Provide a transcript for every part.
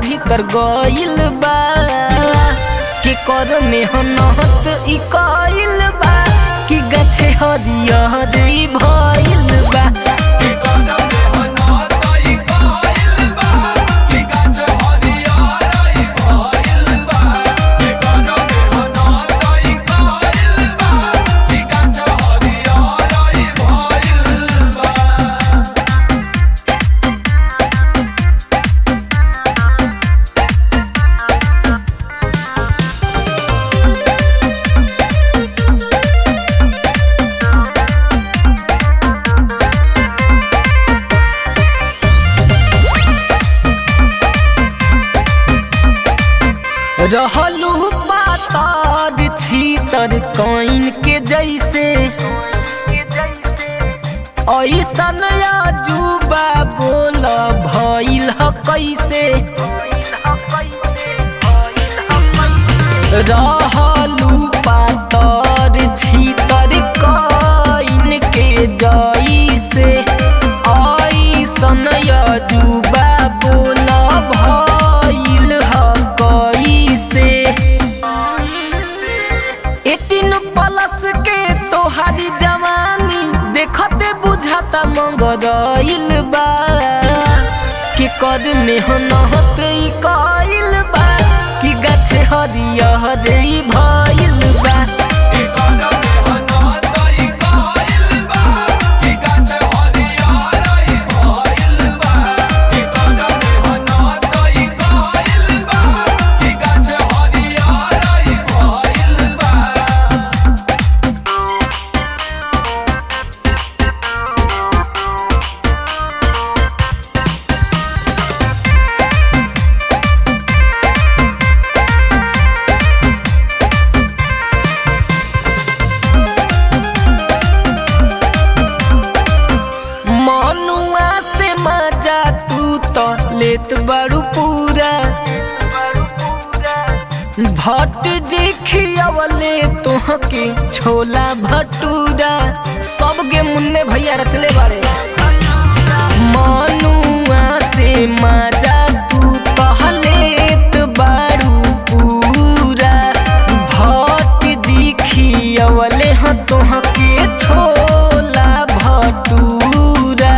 भीतर गइल बा के कर मेहनत ई कइल बा कि गछे हरियर ई भइल बा रहलू पातर छीतर कइन के जैसे ऐसन अजूबा बोल भइल ह कैसे रहलू पातर छीतर कइन के जैसे ऐसन अजूबा बोल भइल ह कैसे एटीन प्लस के तोहारी जवानी देखते बुझाता मंगरइल बा के कद मेहनत ई कइल बा कि गछ हरियर ई भइल बा मनुआ से मजा तू तो लेत बड़ू पूरा भट जे खियावले तोहके छोला भटूरा सब गे मुन्ने भैया रचले बाड़े मनुआ से मजा तू तो लेत बड़ू पूरा भट जी खियावले ह तोहके छोला भटूरा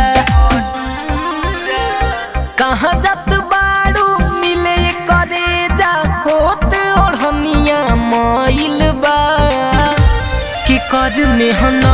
कहाँ जात बाड़ू मिले करे जा होत ओढ़निया माइल बा कि कर मेहनत